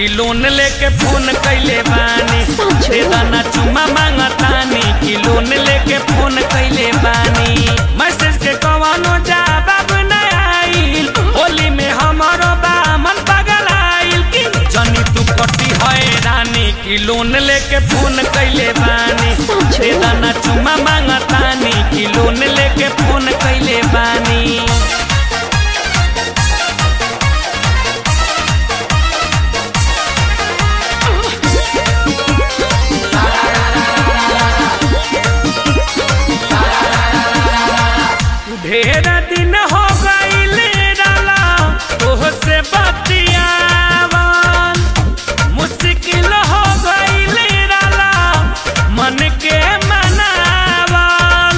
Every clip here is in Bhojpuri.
कि लोन लेके फोन कैले बानी सच दे में? दाना चुमा मांगतानी कि लोन लेके फोन कैले बानी मैसेज के कवनो जवाब न आइल होली में हमारो बामन पगल आइल कि जनी तू कटी हैरानी कि लोन लेके फोन कैले बानी सच दे में? दाना चुमा मांगतानी कि लोन लेके फोन कैले बानी ढेर दिन हो गईले डाला तोहसे बतियावन मुश्किल हो गईले डाला मन के मनावन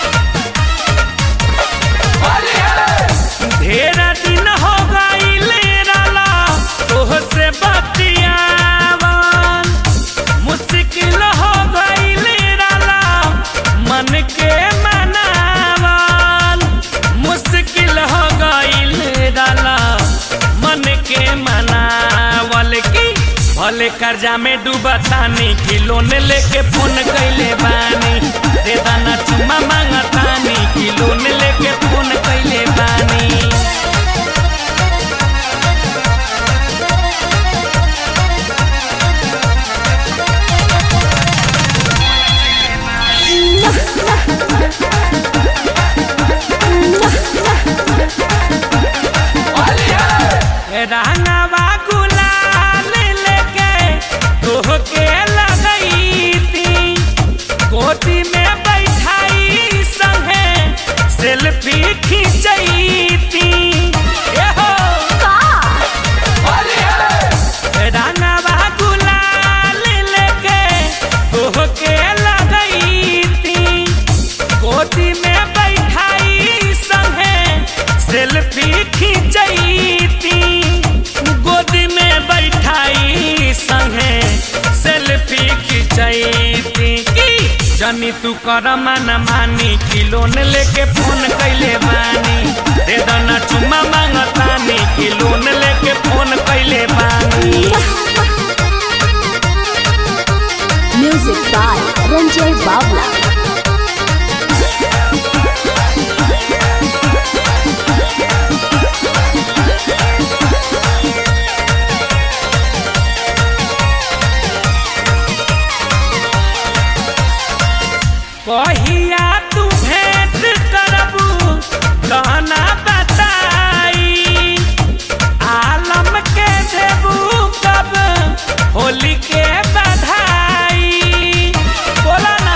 ढेर दिन हो गईले डाला तोहसे बतियावन मुश्किल हो गईले डाला मन के मनावन मुश्किल हो गईल डाला मन के मनावल की भले कर्जा में डूबतानी कि लोन लेके फोन कैले बानी दे दाना चुमा मांगतानी कि लोन लेके फोन कैले बानी रंगवा गुलाल लेके तोहके लगई थी गोदी में बैठाई संगे सेल्फी खींचई थी ए हो रंगवा गुलाल लेके तोहके लगई थी गोदी में बैठाई संगे सेल्फी खींचई थी गोदी में बैठाई संगे सेल्फी खींचई थी की जनी तू कर मन मानी कि लोन लेके फोन कैले बानी दे दना चुमा मांगतानी कि लोन लेके फोन कैले बानी Music by Ranjay Babla. कहिया तू भेंट करबू कहना बताई आलम के देबू कब होली के बधाई बोला ना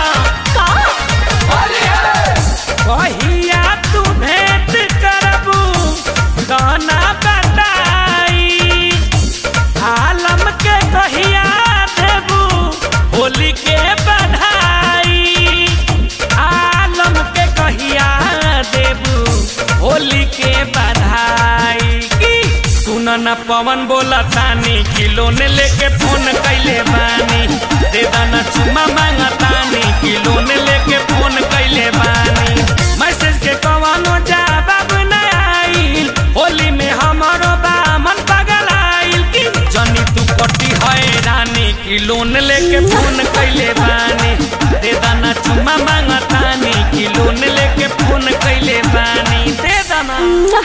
कहिया तू भेंट करबू कहना बताई आलम के कहिया देबू होली के बधाई आलम के कहिया देबू होली के बधाई की सुन न पवन बोला तानी कि लोन लेके फोन कैले बानी दे दाना चुमा मांगा तानी कि लोन लेके फोन कैले बानी मैसेज के कवनो जवाब न आइल होली में हमारो बामन पगल आइल कि जनी तू कटी हैरानी कि लोन लेके फोन कैले बानी दे दाना चुमा मांगतानी कि लोन लेके फोन कैले बानी दे दाना